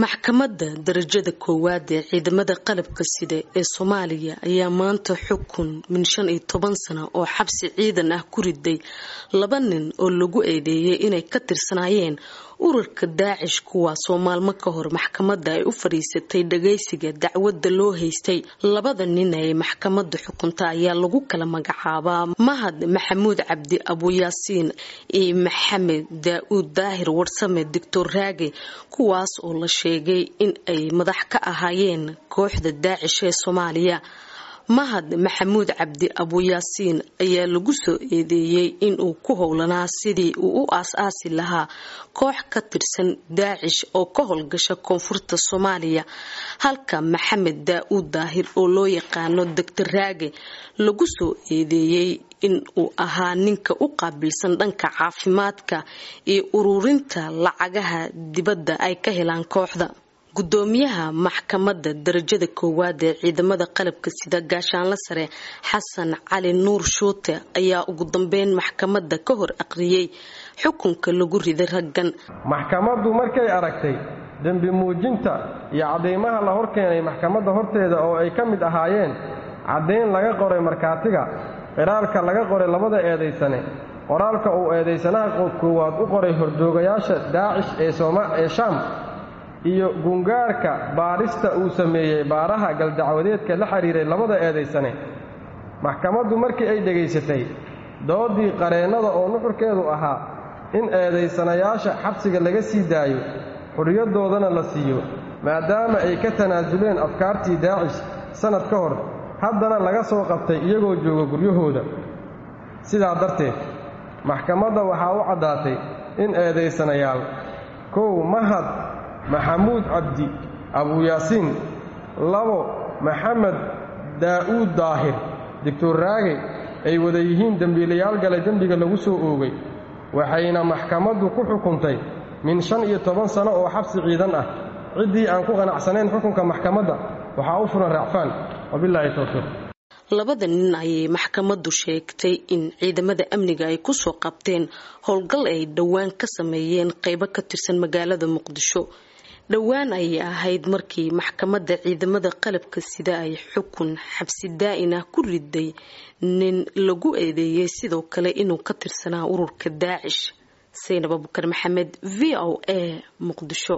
maxkamadda darajada koowaad ee ciidamada qalabka sida ee soomaaliya ayaa maanta xukun min shan iyo toban sano oo xabsi ciidan ah ku riday laba nin oo lagu eedeeyay inay ka tirsanaayeen ururka daacish kuwaasoo maalmo ka hor maxkamadda ay u fadhiisatay dhagaysiga dacwadda loo haystay labada nin ee maxkamadda xukunta ayaa lagu kala magacaabaa mahad maxamuud cabdi abuyaasiin iyo maxamed daa-uud daahir warsame doctor raage kuwaas oo la sheegay in ay madax ka ahaayeen kooxda daacish ee soomaaliya mahad maxamuud cabdi abuyaasiin ayaa lagu soo eedeeyey inuu ku howlanaa sidii uu u aas-aasi lahaa koox ka tirsan daacish oo ka howlgasha koonfurta soomaaliya halka maxamed daa-uud daahir oo loo yaqaano doctor raage lagu soo eedeeyey in uu ahaa ninka u qaabilsan dhanka caafimaadka iyo ururinta lacagaha dibadda ay ka helaan kooxda gudoomiyaha maxkamadda darajada koowaad ee ciidamada qalabka sida gaashaanla sare xasan cali nuur shuute ayaa ugu dambeyn maxkamadda ka hor aqriyey xukunka lagu riday raggan maxkamaddu markay aragtay dembi muujinta iyo caddaymaha la horkeenay maxkamadda horteeda oo ay ka mid ahaayeen caddayn laga qoray markhaatiga qiraalka laga qoray labada eedaysane qoraalka uu eedaysanaha koowaad u qoray hordoogayaasha daacish ee shaam iyo gungaarka baadhista uu sameeyey baaraha galdacwadeedka la xidhiiray labada eedaysane maxkamaddu markii ay dhegaysatay doodii qareennada oo nuxurkeedu ahaa in eedaysanayaasha xabsiga laga sii daayo xurriyadoodana la siiyo maadaama ay ka tanaasuleen afkaartii daacish sannad ka hor haddana laga soo qabtay iyagoo jooga guryahooda sidaa darteed maxkamadda waxaa u caddaatay in eedaysanayaal kow mahad maxamuud cabdi abuyaasiin labo maxamed daa'uud daahir doctor raage ay wada yihiin dembiilayaal gale dembiga lagu soo oogay waxayna maxkamaddu ku xukuntay min shan iyo toban sano oo xabsi ciidan ah ciddii aan ku qanacsanayn xukunka maxkamadda waxaa u furan racfaan wabilaahi towfiiq labada nin ayay maxkamaddu sheegtay in ciidamada amniga ay kusoo qabteen howlgal ay dhowaan ka sameeyeen qeybo ka tirsan magaalada muqdisho dhowaan ayay ahayd markii maxkamadda ciidamada qalabka sida ay xukun xabsi daa-in ah ku riday nin lagu eedeeyey sidoo kale inuu ka tirsanaa ururka daacish saynab abukar maxamed v o a muqdisho